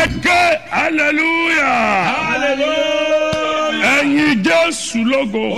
ẹ ké hallelujah Hallelujah. ẹ̀yin jésù lógo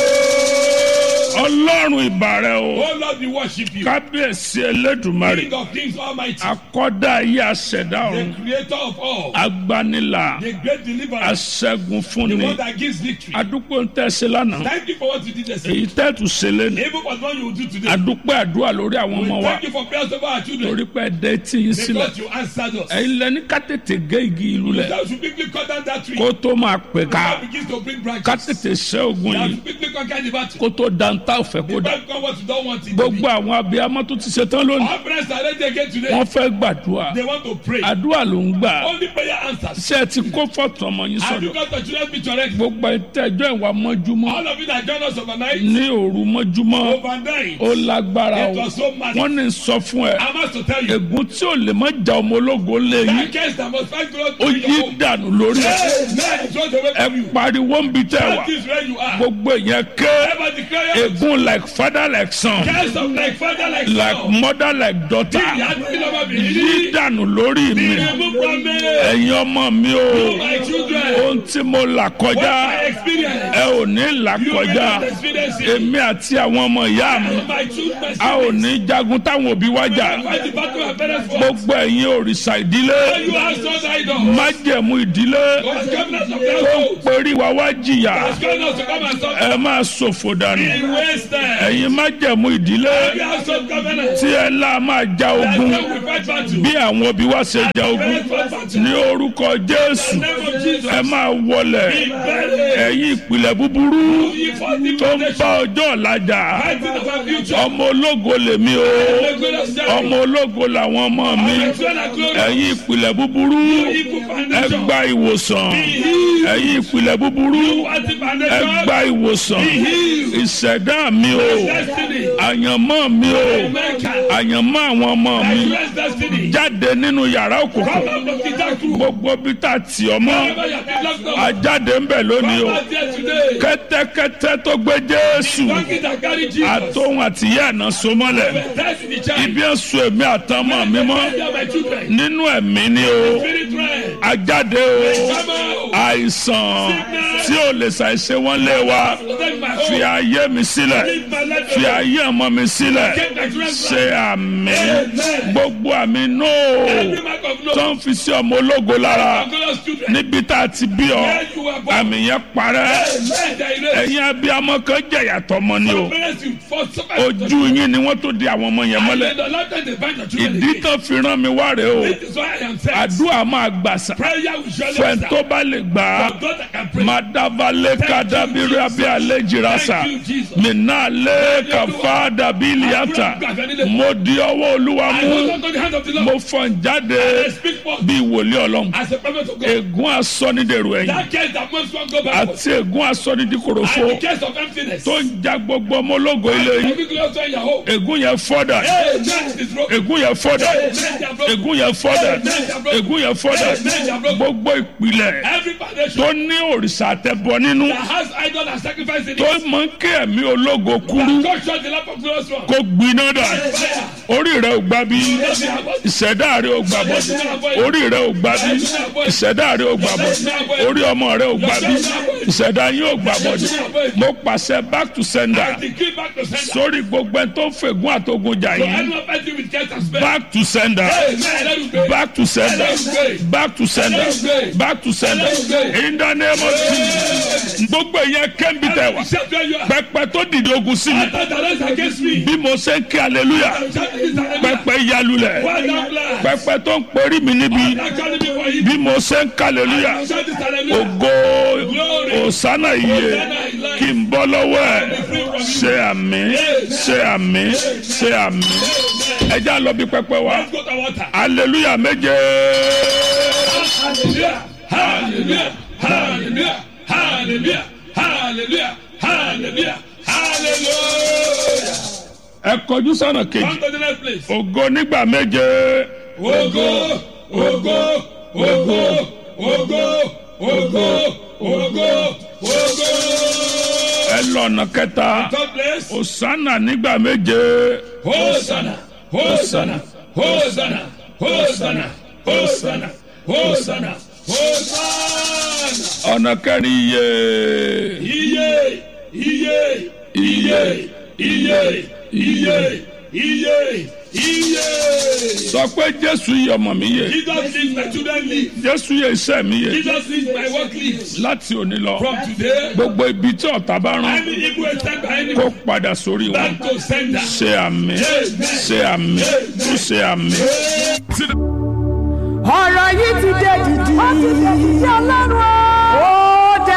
ọlọ́run ìbàrẹ̀ o Oh Lord, we worship you. kábíyèsí elédùmarè King of kings almighty. akọ́dá ayé aṣẹ̀dá The ọ̀run creator of all. agbanilà The great deliverer. aṣẹ́gun The fúnni one that gives victory. adúpẹ́ ń tẹ̀sí lánàá Thank you for what you did yesterday. èyí tẹ́tù ṣe lẹ́nu Even for what you will do today. adúpẹ́ àdúrà lórí àwọn We ọmọ wa thank you for prayers over our children. torí pé ẹ̀dẹ́ tí yín sílẹ̀ Because you answered us. ẹ̀yin lẹ́ni ká tètè gé igi ìlú lẹ̀ That should quickly cut down that tree. kó tó máa pè ká That begins to bring branches. ká tètè ṣẹ́ ogun That yìí should quickly conquer the battle. kó tó dantá òfẹ́ kó dà Don't come what you don't want it to be. gbogbo àwọn abiyamọ tó ti ṣe tán lónìí Our parents are ready again today. wọ́n fẹ́ gbàdúrà They want to pray. àdúrà ló ń gbà Only prayer answers. ṣé ẹ ti kó fọ́tò ọmọ yín Have you sọ̀dọ̀ got the children's picture ready? gbogbo ìtẹ́jọ́ ìwà mọ́júmọ́ All of you that join us overnight, ní òru mọ́júmọ́ overnight, ó lágbára it o was so massive. wọ́n ní sọ fún ẹ I must to tell you, ègún tí ò lè má ja ọmọ ológo lé yín that case that must find growth ó in yí your home. dànù lórí ẹ Amen. Throw away ẹ from you. pariwo ń bi tẹ wà That is where you are. gbogbo èèyàn ké Ever declare ègún like father like son case of like father like like son. mother like daughter Ìyá tí lọ́wọ́ mi yí rí. dànù lórí mi Remove from me. ẹ̀yin ọmọ mi o My children. ohun tí mo là What kọjá my experience. ẹ ò ní là You kọjá cannot experience it. èmi àti àwọn ọmọ ìyá mi My children. a ò ní jagun táwọn òbí wá jà Fight the battle of parents for. gbogbo ẹ̀yin òrìṣà ìdílé You have sons idols. májẹ̀mú ìdílé God's covenant of tó ń household. perí wa wá jìyà God's covenant to come and stop. ẹ máa ṣòfò dànù He wasted. ẹ̀yin májẹ̀mú ìdílé You have some covenant. tí ẹ lá máa ja That's ogun how we fight battle. bí àwọn òbí wa ṣe ja ogun Parents fight battle. ní orúkọ jésù In the name of Jesus. ẹ máa wọlẹ̀ Be buried. ẹ̀yin ìpìlẹ̀ búburú You fought the tó ń foundation. bá ọjọ́ ọ̀làjà Fighting of our future. ọmọ ológo lèmi o The glorious day. ọmọ ológo làwọn ọmọ mi My children are glorious. ẹ̀yin ìpìlẹ̀ búburú Evil ẹ foundation. gba ìwòsàn ẹ̀yin ìpìlẹ̀ búburú Anti ẹ foundation. gba ìwòsàn ìṣẹ̀dá mi o Destiny. àyànmọ́ mi o America. àyànmọ́ àwọn ọmọ mi Nigeria destiny. jáde nínú yàrá òkùnkùn Come out of the dark room. gbogbo bí tá a tì ọ́ mọ́ Wherever you have been locked up. ajáde ń bẹ̀ lónìí o Come out here today. kẹ́tẹ́kẹ́tẹ́ tó gbé jésù Donkey that carry Jesus. àtòhun àtìyá àná so mọ́lẹ̀ That's in the child. ibi ẹ̀sùn èmi àtọmọ mi mọ́ They are my children. nínú ẹ̀mí ni o Spirit realm. ajáde o Come out. àìsàn tí ò lè ṣàìṣe wọ́n lé wa Protect my fi home. ayé mi sílẹ̀ Leave my life fi alone. ayé ọmọ mi sílẹ̀ Get my children's ṣe life. àmì Amen. gbogbo àmì nóò Every mark of no. tó ń fi sí ọmọ ológo lára Glorious children. níbi tá a ti bí ọ Where you were born. àmì yẹn parẹ́ Amen. They erase. ẹ̀yin abiyamọ kan jẹ̀yà tọmọ ni o Parents, you fought so much. ojú yín ni wọ́n tó di àwọn ọmọ yẹn And mọ́lẹ̀ in the lifetime they find your children ìdí again. tó fi rán mi wá rèé o This is why I am saying. àdúrà máa gbàsà Prayer will surely fẹ́ẹ́ answer. tó bá lè gbà á For God that can pray. madavale kadabiri abi alejirasa Thank you, Jesus. minale kafa dabiliata mo di ọwọ́ olúwa I mú hold on to the hand of the Lord. mo fọ́n jáde I speak for bí wòlíì ọlọ́run as a prophet of God. ègún asọ́nidèrò ẹ̀yìn That case that most one go backwards. àti ègún asọ́nidìkòròfo And the case of emptiness. tó ń ja gbogbo ọmọ ológo ilé yìí Every glorious one in your home. ègún yẹn fọ́dà Hey, man, is broken. ègún yẹn fọ́dà Hey, man, they are broken. ègún yẹn fọ́dà ègún yẹn fọ́dà gbogbo ìpìlẹ̀ Every foundation tó ní òrìṣà àtẹ̀bọ nínú that has idol and sacrifice in tó it. mọ kí ẹ̀mí ológo kúrú God shut the lamp of glorious one. kó gbiná dà Fire. orí rẹ ò gbà bí ìṣẹ̀dá rẹ ò gbà bọ̀ orí rẹ ò gbà bí ìṣẹ̀dá rẹ ò gbà bọ̀ orí ọmọ rẹ ò gbà bí ìṣẹ̀dá yín ò gbà bọ̀ mo pàṣẹ back to sender I decree back to sender. sórí gbogbo ẹ tó ń fègún àtogun jà So yìí anyone fighting with case and spell. back to sender Hey, man, let me pray. back to sender back to sender back to sender in the name of Jesus gbogbo ìyẹn kẹ́ńbì tẹ̀ wá Shout where you are. pẹpẹ tó dìde ogun sí mi After the rest against me. bí mo ṣe ń kí hallelujah Shout this hallelujah. pẹpẹ yalulẹ̀ Well done, bless. pẹpẹ tó ń perí mi níbi That calling me for you. bí mo ṣe ń kí hallelujah Shout this hallelujah. ògo òsánà iye kí n bọ́ lọ́wọ́ ẹ̀ ṣe àmì ṣe àmì ṣe àmì ẹjẹ́ àlọ́ bí pẹpẹ wa Let's go to water. hallelujah méje Hallelujah. Hallelujah. Hallelujah. Hallelujah. Hallelujah. Hallelujah. Hallelujah. ẹ kọjú sọ́nà kejì Come to the next place. ògo nígbà méje Ogo, ogo, ogo, ogo, ogo, ogo, ogo. ẹ lọ́nà kẹta Third place. òsánà nígbà méje Hosanna, Hosanna, Hosanna, Hosanna, Hosanna, Hosanna. Hosanna. ọ̀nà kẹrin iye Iye. Iye. Iye. Iye. Iye. Iye. Iye. sọ pé jésù yìí ọmọ mi yè Jesus lives, my children live. jésù yè iṣẹ́ mi yè Jesus lives, my work lives. láti òní lọ From today, gbogbo ibi tí ọ̀tá bá rán any evil attack by any kó padà sórí wọn back to sender. ṣe àmì ṣe àmì tún ṣe àmì. ọ̀rọ̀ yìí ti dé dìdì. ó ti dé dìdì ọlọ́run o.